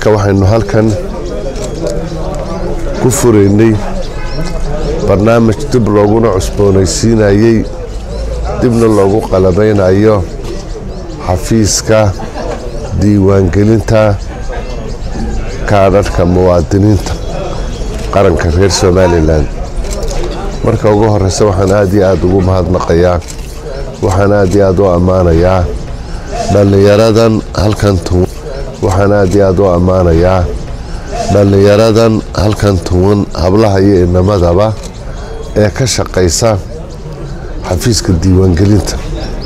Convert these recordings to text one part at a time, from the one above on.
saaka waxaynu halkan ku furaynay barnaamij dib looguna cusboonaysiinayey dibna loogu qalabaynayo xafiiska diiwaangelinta kaadharhka muwaadiniinta qaranka reer somalilan marka ugu horeysa waxaan aad iyo aad ugu mahadnaqayaa waxaan aad iyo aad u ammaanayaa dhallinyaradan halkan tuwan waxaan aad iyo aad u ammaanayaa dhallinyaradan halkan tuwan hablaha iyo inamadaba ee ka shaqaysa xafiiska diiwaangelinta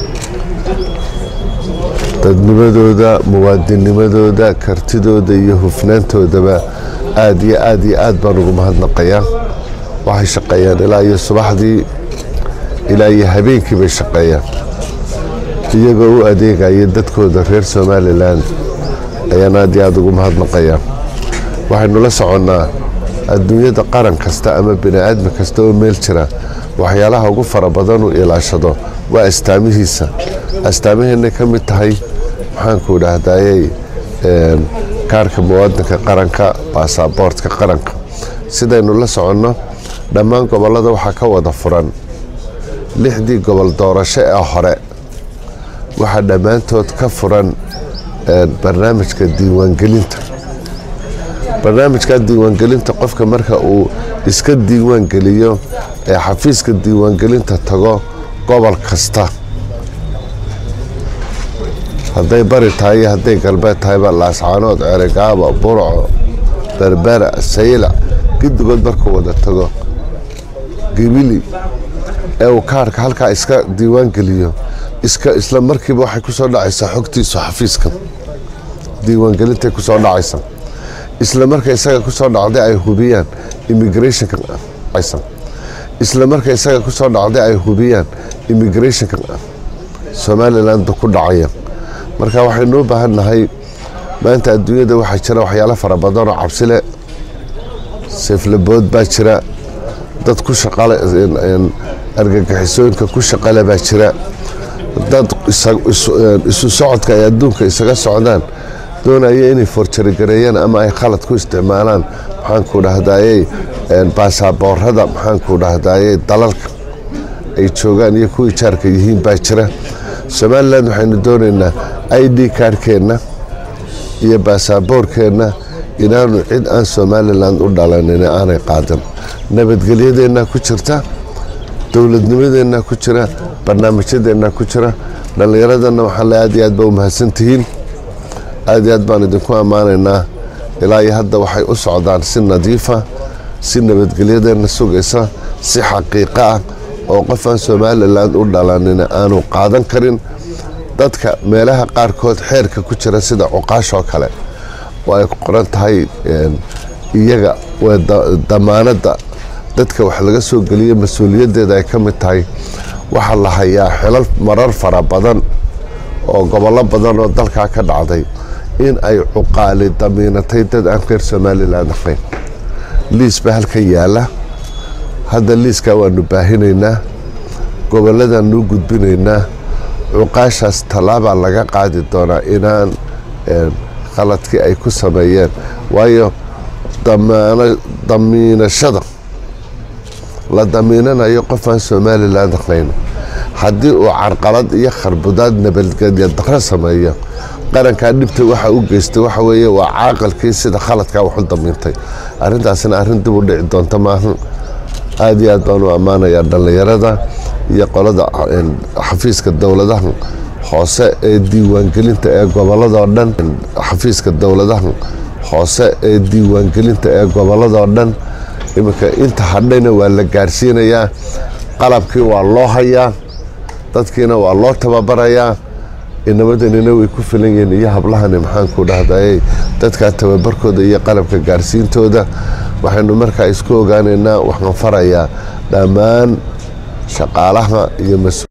dadnimadooda muwaadinimadooda kartidooda iyo hufnaantoodaba aad iyo aad iyo aad baan ugu mahadnaqayaa waxay shaqeeyaan ilaa iyo subaxdii ilaa iyo habeenkii bay shaqeeyaan iyagoo u adeegaya dadkooda reer somalilan ayaan aad iyo aad ugu mahadnaqayaa waxaynu la soconnaa adduunyada qaran kasta ama bini aadmi kasta oo meel jira waxyaalaha ugu fara badanuu ilaashado waa astaamihiisa astaamaheenay ka mid tahay maxaanku idhaahdayey kaarka muwaadinka qaranka baasaboortka qaranka sidaynu la soconno dhammaan gobollada waxaa ka wada furan lixdii gobol doorasho ee hore waxaa dhammaantood ka furan barnaamijka diiwaangelinta barnaamijka diiwaangelinta qofka marka uu iska diiwaangeliyo ee xafiiska diiwaangelinta tago gobol kasta hadday bari tahay iyo hadday galbeed tahayba laascaanood ceregaabo burco berbera saylac giddigood markuu wada tago gibili ee uu kaarka halkaa iska diiwaangeliyo isla markiiba waxay ku soo dhacaysaa xogtiisu xafiiska diiwaangelintay ku soo dhacaysa isla marka isaga ku soo dhacday ay hubiyaan immigrationka isla marka isaga ku soo dhacday ay hubiyaan immigrationka somaliland ku dhacaya marka waxaynu u baahan nahay maanta adduunyada waxaa jira waxyaalo fara badanoo cabsile seeflabood baa jira dad ku shaqale argagixisooyinka ku shaqale baa jira dad isu socodka ay adduunka isaga socdaan doonaya inay forjarigareeyaan ama ay khalad ku isticmaalaan maxaanku dhahdaayey baasaboorada maxaanku dhahdaayey dalalka ay joogaan iyo kuwii jaarka yihiin baa jira somalilan waxaynu doonaynaa i d kaarhkeenna iyo baasaboorkeenna inaanu cid aan somalilan u dhalanin aanay qaadan nabadgelyadeenna ku jirta dowladnimadeenna ku jira barnaamijyadeenna ku jira dhallinyaradana waxaan le aad iyo aad ba u mahadsantihiin aad iyo aad baan idinku ammaanaynaa ilaa iyo hadda waxay u socdaan si nadiifa si nabadgelyadeenna sugaysa si xaqiiqo ah oo qof aan somalilan u dhalanin aanu qaadan karin dadka meelaha qaarkood xeerka ku jira sida cuqaashoo kale oo ay qoran tahay iyaga damaanadda dadka wax laga soo geliyo mas-uuliyaddeeda ay ka mid tahay waxaa la hayaa xilal marar fara badan oo gobollo badan oo dalkaa ka dhacday in ay cuqaali damiinatay dad aan reer somalilan ahayn liis baa halkan yaala hadda liiskaa waanu baahinaynaa gobolladaan u gudbinaynaa cuqaashaas tallaabaa laga qaadi doonaa inaan khaladkii ay ku sameeyeen waayo damiinashada la damiinanayo qof aan somalilan ahayn haddii uu carqalad iyo kharbudaad nabadgelya daro sameeyo qarankaa dhibta waxa u geystay waxa weeye waa caaqalkii sida khaladkaa waxu damiintay arrintaasina arrin dib u dhici doonta maahan aad iyo aad baan u ammaanayaa dhallinyarada iyo qolada xafiiska dowladaha hoose ee diiwaangelinta ee gobolladoo dhan xafiiska dowladaha hoose ee diiwaangelinta ee gobolladoo dhan iminka inta hadhayna waa la gaarsiinayaa qalabkii waa loo hayaa dadkiina waa loo tababarayaa inabadanina way ku filan yihiin iyo hablahani maxaanku dhahday dadkaa tababarkooda iyo qalabka gaarsiintooda waxaynu markaa isku ogaanaynaa waxaan farayaa dhammaan shaqaalaha iyo